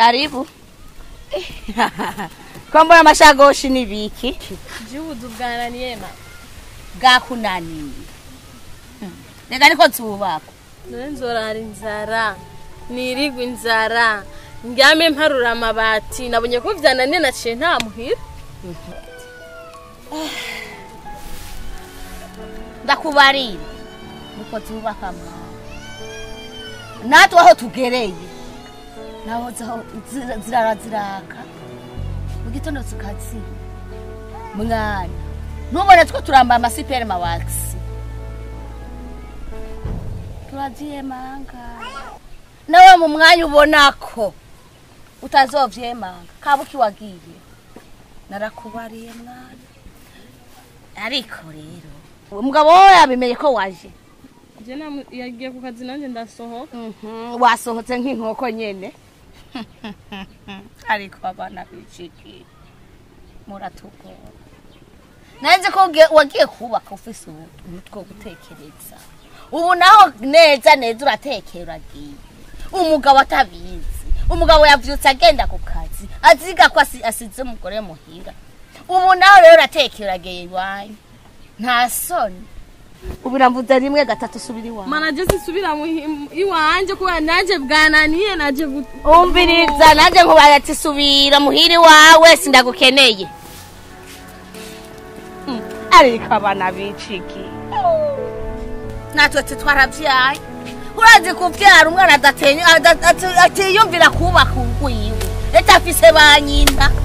karibu ko mbona amashagoshi n'ibiki Jibudu bwananiye ma. bwakunaniye Hmm. reka niko zubakwa None nzorara inzara. Nirigwa inzara. Ndyame mparura amabati. Nabonye ko vyananiye naciye nta muhira. ndakubarira niko zubaka mwana natwe aho tugereye naho zaho zira- zirara ziraka mu gitondo zikaziba mwana ntubone two turambaye amasiperi mawakisi turavyemanga nawe mu mwanya ubona ko utazovyemanga kabuki wagiye narakubariye mwana ariko rero umugabo we yabimenye ko waje Je namu- yagiye ku kazi nanje ndasohoka. Mhm, wasohotse nk'inkoko nyene ariko abana biciki muratugora nanze ko ugiye- wagiye kubaka ufise umutwe wo gutekereza ubu naho neza neza uratekera uragiye umugabo atabizi umugabo yavyutse agenda ku kazi aziga ko asi- asize umugore muhira ubu naho rero uratekera uragiye iwanyu nta soni ubu namvuze rimwe gatatu subira iwanyu Mana je sisubira mu iwanje kubera nanje bwananiye naje gut- umbiriza nanjye nkubaye ati subira muhiri wawe sindagukeneye Mm, ariko abana biciki natwe ati twarabyaye urazi kubyara umwana adatenya- ada- ati- atiyumvira kubaka urwiwe leta afise ba nyina